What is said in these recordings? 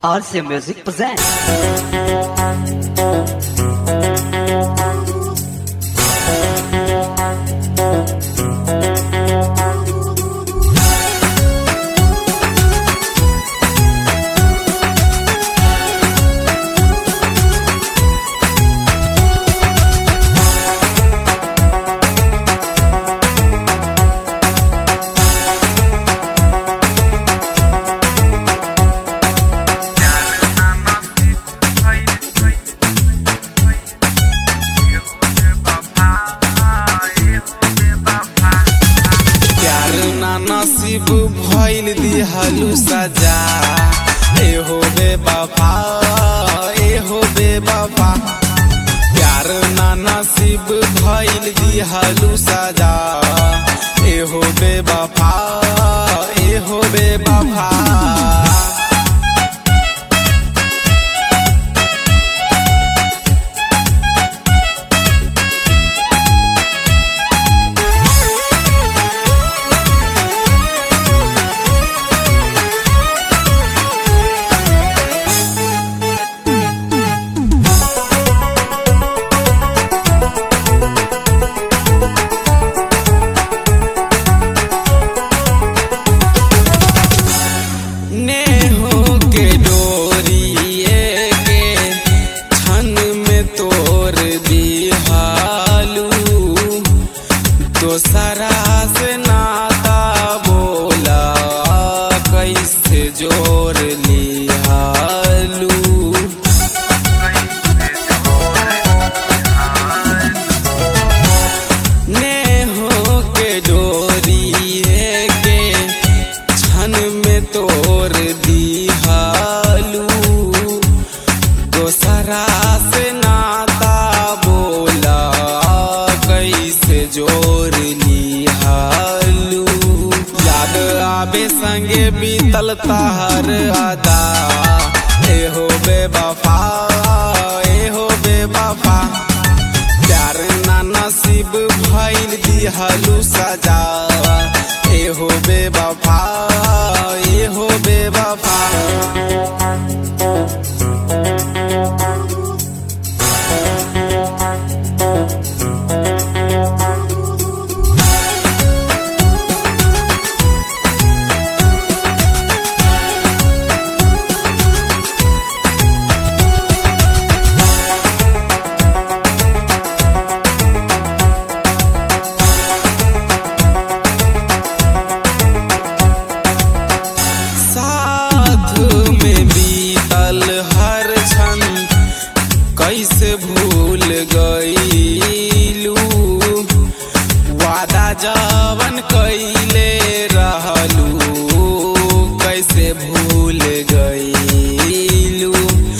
RC Music presents. प्यार ना नसीब भइल दिहलु सजा ए हो बे बाबा ए हो बे बाबा प्यार ना नसीब भइल दिहलु सजा ए हो बे बाबा ए हो बे बाबा नेहो के डोरिए के छन में तोर दिहालू दोसरा से नाता बोला कैसे जोर लिहालू नेहो के डोरिए के छन में तोर दिहालू दोसरा से नाता बोला कैसे जोर लिहालू याद आबे संगे बीतल ताहर आदा ए हो बे वफा ए हो बे वफा प्यार ना नसीब भइल दिहलु सजा ए हो बे वफा ए हो बे वफा साथ में बीतल हर क्षण कैसे भूल गईलू वादा जवन कैले रहलू कैसे भूल गईलू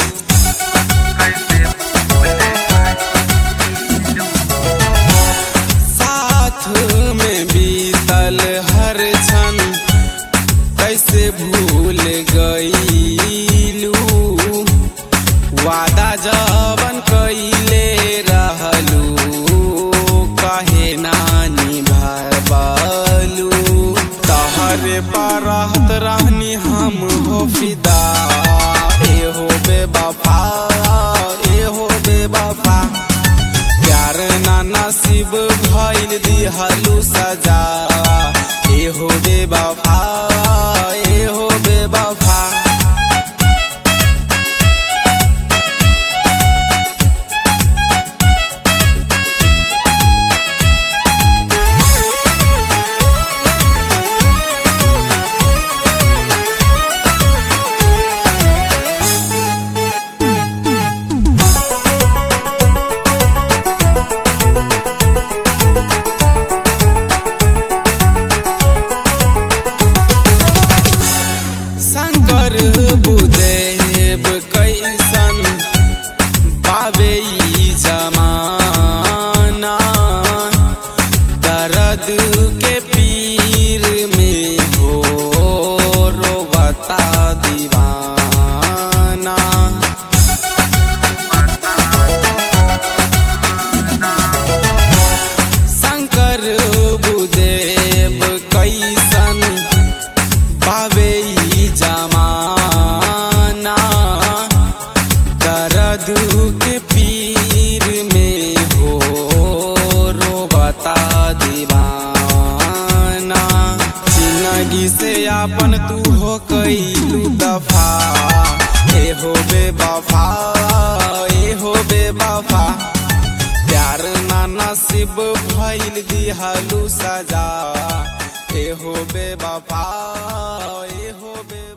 साथ में बीतल हर क्षण कैसे भूल गईलू वादा जवन कैले रहलू कहे नानी भरबलू तहरे पर रहत रहनी हम हो फिदा ए हो बे वफा ए हो बे वफा प्यार ना नसीब भइल दिहलु सजा ए हो बे वफा ए हो बे वफा दर्द के पीर में हो रोबता दीवाना जिंदगी से आपन तू हो कैलू दफा ए हो बेवफा ए हो बेवफा प्यार ना नसीब भइल दिहालू सजा ए हो बेवफा ए हो बे